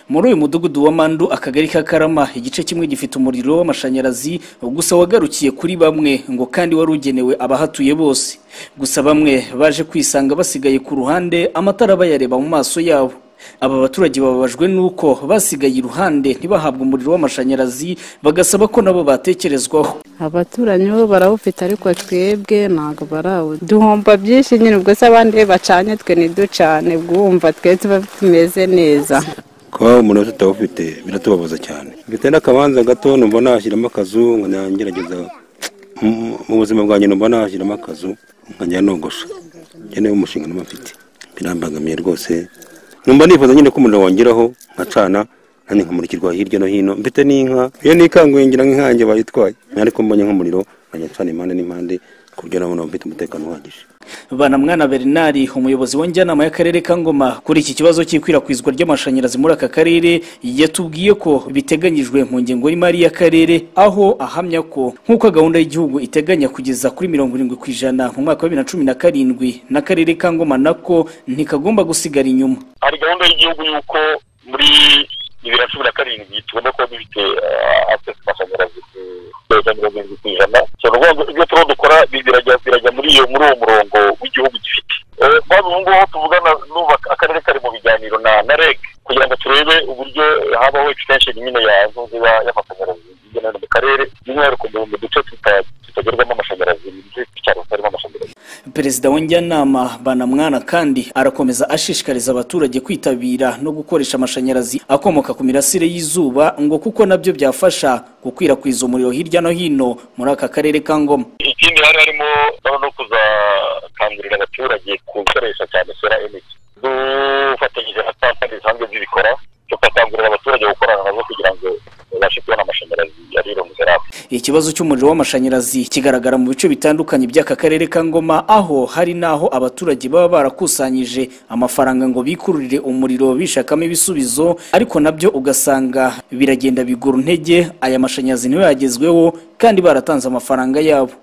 muri uyu mudugudu wa mandu akagari ka karama igice kimwe gifite umuriro w'amashanyarazi gusa wagarukiye kuri bamwe ngo kandi wari ugenewe abahatuye bose gusa bamwe baje kwisanga basigaye ku ruhande amatara bayareba mu maso yabo aba baturage bababajwe n'uko basigaye iruhande ntibahabwe umuriro w'amashanyarazi bagasaba ko nabo batekerezwaho abaturanyi bo barawufite ariko twebwe ntabwo barawuzi duhomba byinshi nyine ubwo se abandi bacanye twe ntiducane bwumva twe tuba tumeze neza kuba umuntu wese atawufite biratubabuza cyane mfite n'akabanza gato numva nashyiramo akazu ngerageza mu buzima bwanjye numva nashyiramo akazu nkajya nogosha nkeneye umushinga numva mfite birambangamiye rwose numva nifuza nyine ko umuriro wongeraho nkacana kandi nkamurikirwa hirya no hino mfite n'inka iyo nikanguye ngira nk'inkange bayitwaye ariko mbonye nk'umuriro nkajya ncana impande n'impande ku buryo nabona mfite umutekano uhagije banamwana bernard umuyobozi wa njyanama y'akarere ka ngoma kuri iki kibazo cy'ikwirakwizwa ry'amashanyarazi muri aka karere yatubwiye ko biteganyijwe mu ngengo y'imari y'akarere aho ahamya ko nk'uko gahunda y'igihugu iteganya kugeza kuri mirongo irindwi ku ijana mu mwaka wa bibiri na cumi na karindwi n'akarere ka ngoma nako ntikagomba gusigara inyuma hari gahunda y'igihugu y'uko muri bibiri na cumi na karindwi tugomba kuba dufite akesi amashanyarazi kugeza mirongo irindwi ku ijana ibyo turimo dukora birajya muri iyo muri uwo murongo w'igihugu gifite maze ubu ngubu tuvugana nubaka akarere kari mu biganiro na reg kugira ngo turebe uburyo habaho extension nyine ya nzuziba y'amashanyarazi hirya no hino mu karere by'umwihariko mu duce tutagerwamo amashanyarazi mu duce tw'icyaro tutarimo amashanyarazi perezida wa njyanama banamwana kandi arakomeza ashishikariza abaturage kwitabira no gukoresha amashanyarazi akomoka ku mirasire y'izuba ngo kuko nabyo byafasha gukwirakwiza umuriro hirya no hino muri aka karere ka ngoma ikindi hari harimo no kuzakangurira abaturage gukoresha cyane sora energy dufatanyije na kampani zisanzwe zibikora tukakangurira abaturage gukorana nazo kugira ngo babashe kubona amashanyarazi ari irunze ikibazo cy'umuriro w'amashanyarazi kigaragara mu bice bitandukanye by'aka karere ka ngoma aho hari n'aho abaturage baba barakusanyije amafaranga ngo bikururire umuriro bishakamo ibisubizo ariko nabyo ugasanga biragenda bigura intege aya mashanyarazi niyo yagezweho kandi baratanze amafaranga yabo